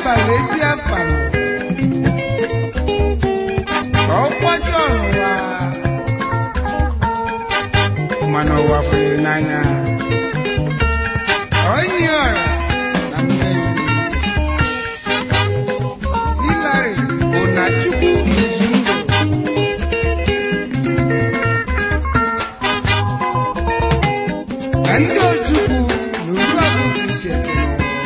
bara ezi afa m ka ọ kwajọ n'ụwa mana ụwa fere n'anya onye ọra na mmebi Hilary Onachukwu Izundụ na ndị Ojukwu na Uruagụ isi eje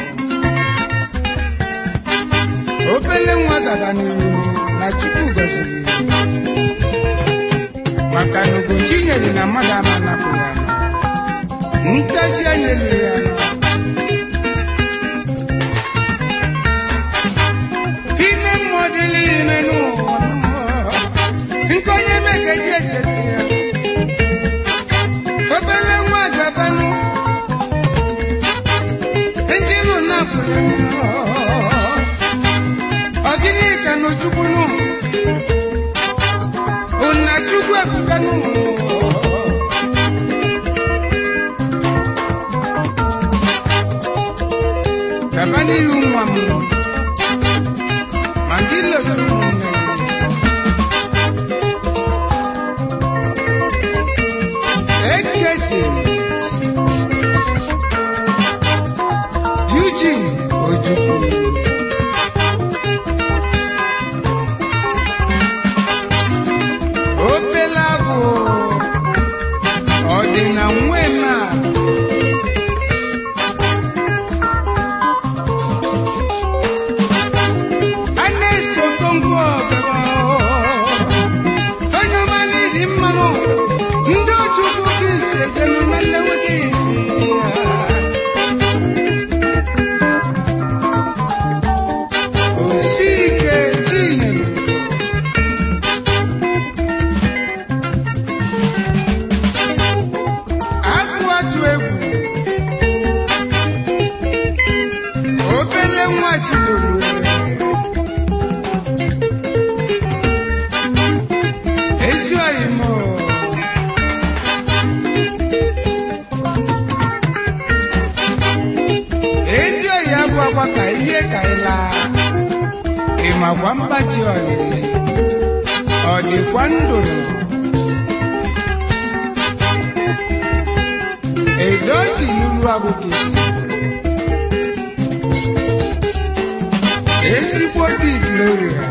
obele nwa gaba n'iru na Chukwu gọziri maka na Ugochi nyere na mmadụ ama napụ ya ntaji anya liri ya nọ ime mmụọ dịla ime n'ụwa nke onye mekeji echeta ya obere nwa gabanụ ejinu nafụrụ ọgịnị ka n'ochukwu nụ ụna chukwu ebuka nụ gaba n'iru nwa m ma ndị lotụrụ ụmụnne ekesi Eugene Ojukwu opela bụ ọdịna nwe na Ernest Okonkwo bịara onye ọma n'ịdị mmanụ ndị Ojukwu bụ ise jenu na nleweta isi ya osike chinyere akụ atụ egwu obele nwa chidoro ezi oyimo ezi oyi abụ akwa ka ihe ka ịla ịmakwa mgbaji oyi ọ dịkwa ndụrụ edoji lulu agụgụ isi ezigbo dị gloria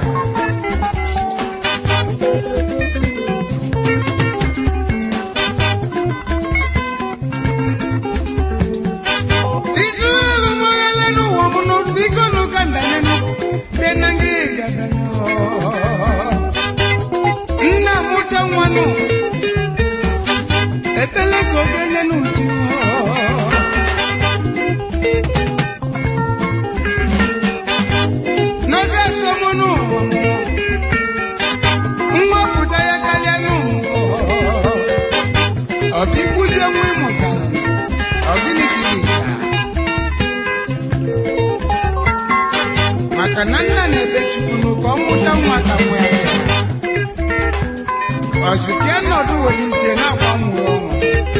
izu elu mọrala n'ụwa mụ n'otu biko n'ụka ndanyenụ dị na ngị gadanyo nna mụta nwanụ ebele ka oge nye n'uju n'oge asọmụnụ nwapụta ya karịa n'ụmụ ọ bụ ịkpụzie nwa ịmụtara ọ gịnị ka ị ga maka na nna na-ebe chukwunu ka ọ mụta nwa ka nwa ya bịa ọsịfịa nọdụ were ise na-agba mmụọ ọnwụ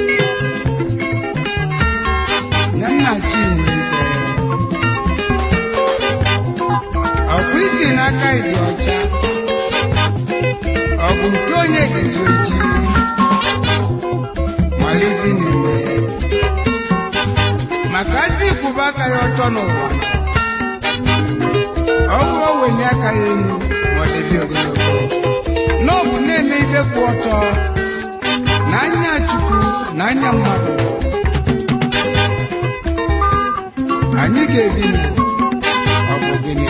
ya nna chinwe ibe ọkwa isi n'aka ịdị ọcha ọ bụ nke onye gezi oji malite n'ime maka asị ịkwụba aka ya ọtọ n'ụwa ọ bụrụ o welie aka ya elu ma ọ dịbi ogologo n'ọbụ na-eme ibe kwụ ọtọ n'anya chukwu na anya mmadụ anyị ga-ebi nụ ọ bụ gịnị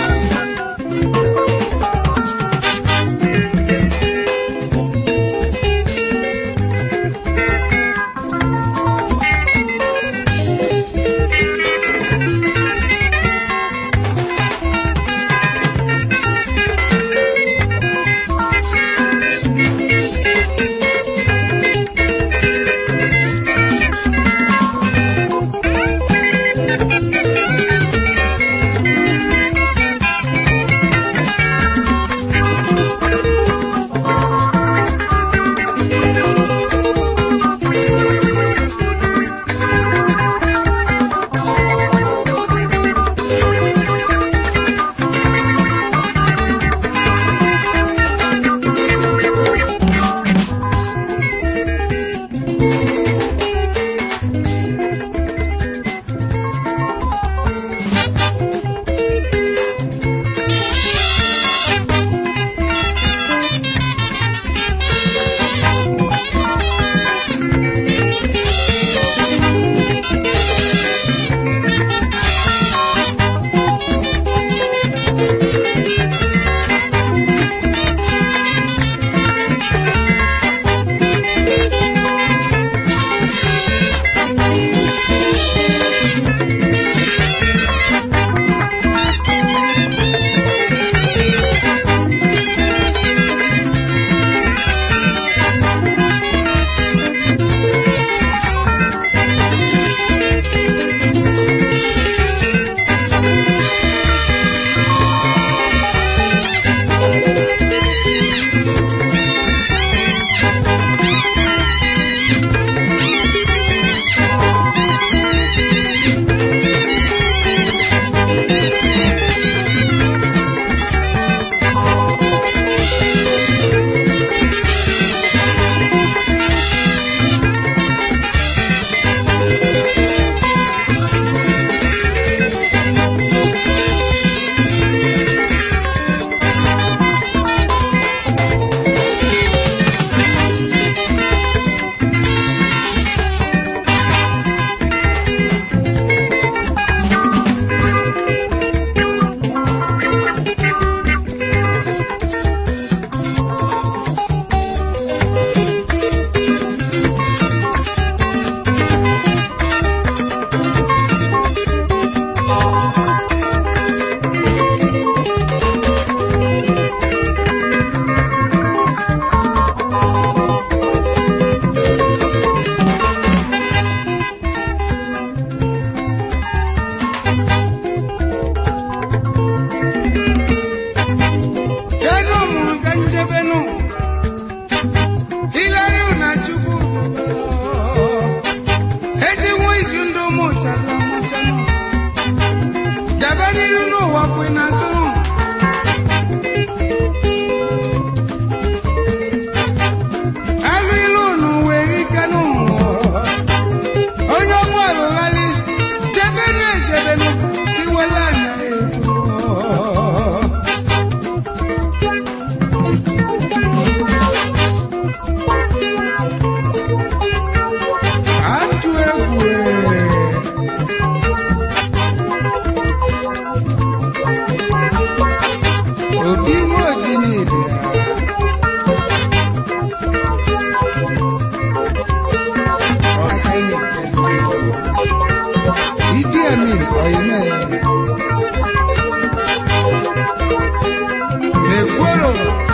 ọkwa ị na-asụrụ alụ ilu unu were ike n'ụwa onye ọgbọ alụgharị jebenu ejebenu iwela anya efu atụ egwu ee. obi nwa oji n'ibia ọka ị na-ekezi Idi Amin Oyeme Ekworo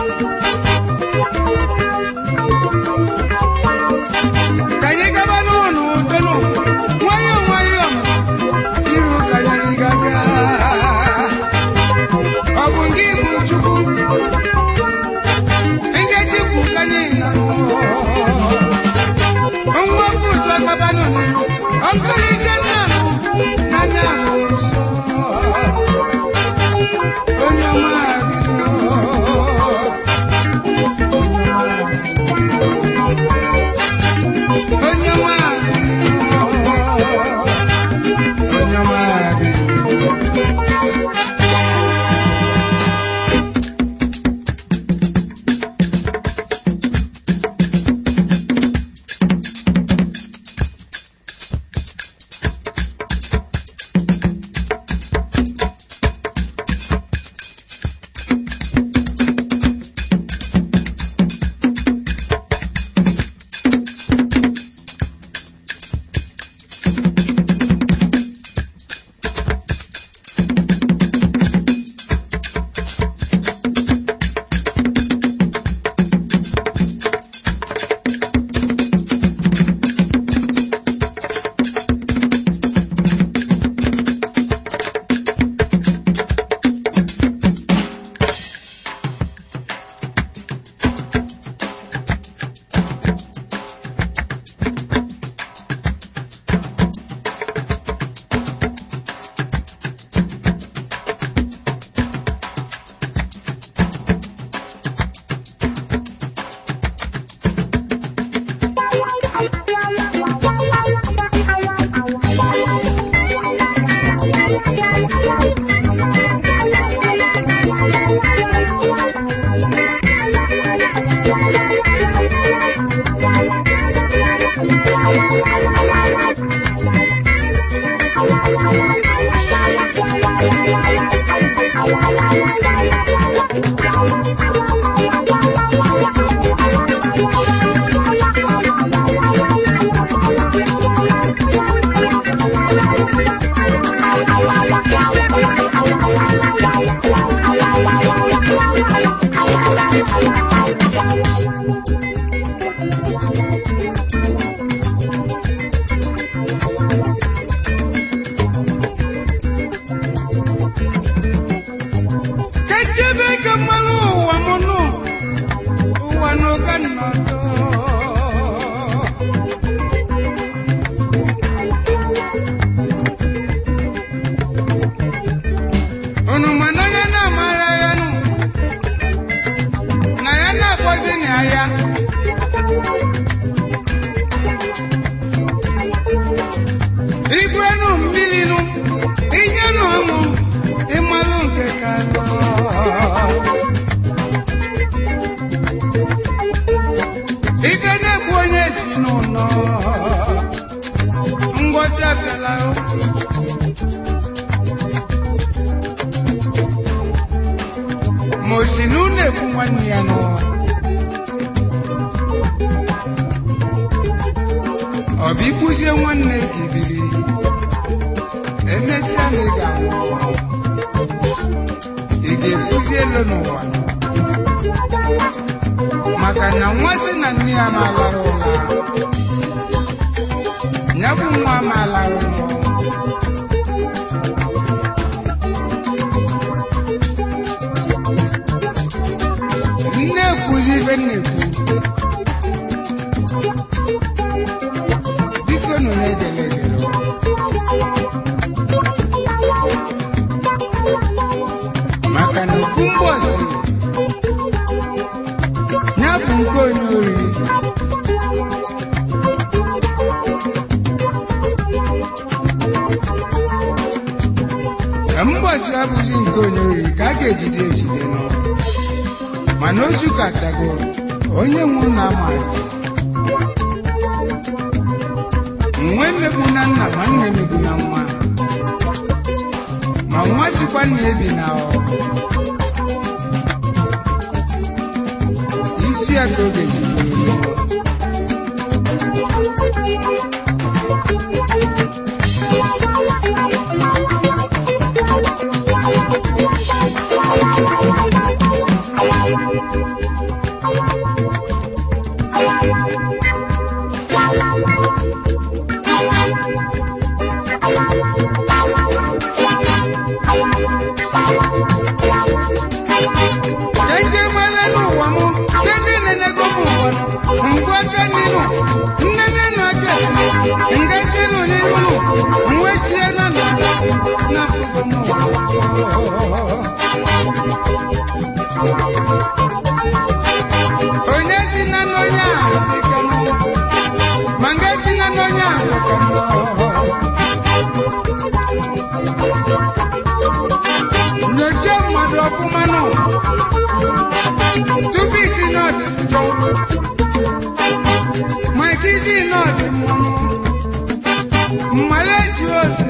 ka anyị gaba n'ụlọ udonu nwayọọ nwayọọ iru ka anyị gaga ọ bụ gị bụ Chukwu ngechikwu ka anyị na-ahụ nwa bụ ụzọ gabanụ n'iru ọkụlizie nna m n'anya m nsọ onye ọma bịa. onye ọma bịa. onye ọma bịa. Kechebe ka mmanụ ụwa m nụ ụwa n'ụka nnọdụ unu ma na ya na-amara ya nụ na ya na-akpọzi na ya igwenu mmiri nụ inyenụ ọṅụ ịmalụ nke ka nọ ibe na-egbu onye si n'ụlọ ngwọta bịala ma o si na unu egbu nwanne ya n'ụwa ọ bụ igbuzie nwanne gị biri emesịa na ị ga-anwụ ị ga-ekwuzi elu n'ụwa maka na nwa sị na nne ya ma alara ụla ya bụ nwa ma alara ụlọ nne ekwuzi ibe nna ekwu biko nụ na-egele egele abụghị nke onye ori ka a ga-ejide ejide nọ mana ozu katago onye nwe na amazi nwa emegbu na nna ma nna emegbu na nwa ma nwa sikwa nna ebi na ọ isi ya ka oge ji bụrụ Eje nwere n'ụwa m nke ndị na-enego m ụwa nọ ngwa aka n'ihu nne nne na aka nga sinu n'ihu nwe tie na na na afụgo m onye si na n'onye a dịka m ma nga si na n'onye a dịka m nyocha mmadụ ọfụma nụ tupu isi n'ọdị njọ ma ike isi n'ọdị mmanụ mmale ji ose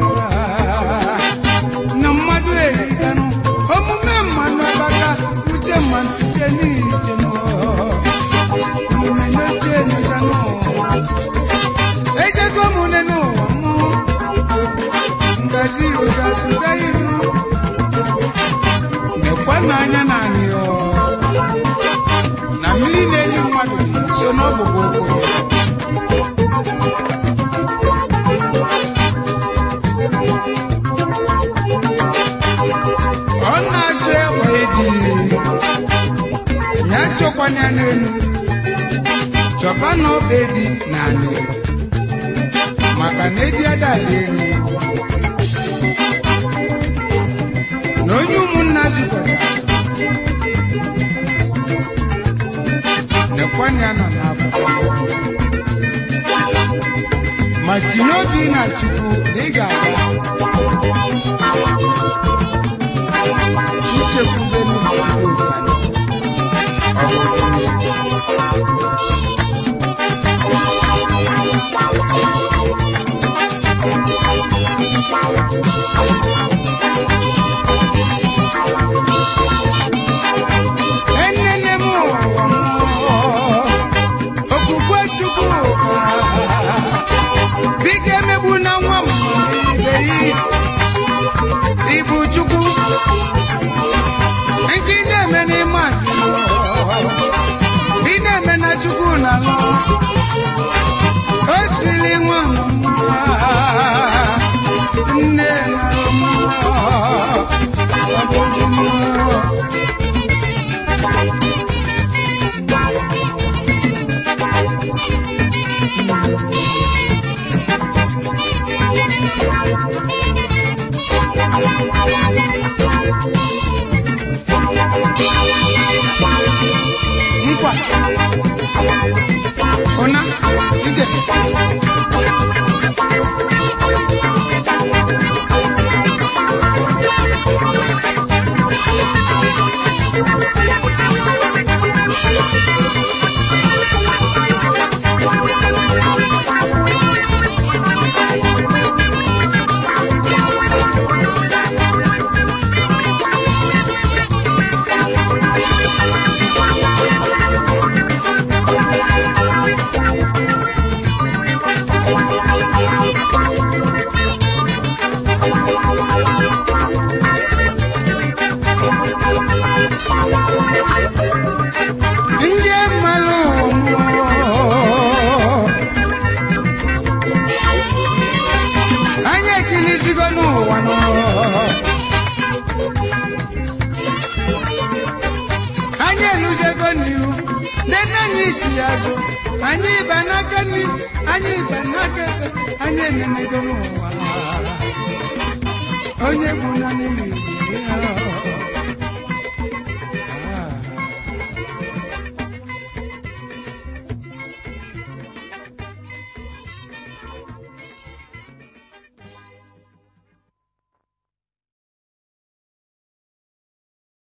na mmadụ eriganụ omume mmanụ abaka uche mmanụ uche n'iche nụ omume nyocha enyoganụ ejego mune n'ụwa mụ ngazi ụgasuga iru nekwa n'anya naanị ọ na mmiri na-enye mmadụ so n'ọbụbụ ụkwụ ya ọ na-achọ egbe dị ya chọkwana ya n'elu chọba na ọba edi na anị maka na edi adala elu na onye ụmụnna zukọta nekwana ya nọ n'afọ ma tinye obi na chukwu na ị ga-aga ichekwube n'chukwu ọ bụ gịnị? Enene m ụwa m, okwukwe Chukwu ka biko emegbu na nwa m ibe yi ibu Chukwu nke ị na-eme n'ime asị ị na-eme na Chukwu na alụ o siri nwa m mma nne na mma ọ bụ gịnị? nkwa ụna ije nje mmalụ anyị ekilizigo n'ụwa nọ anyị elujego n'iru nne anyị chi ya azụ anyị ịba n'aka nri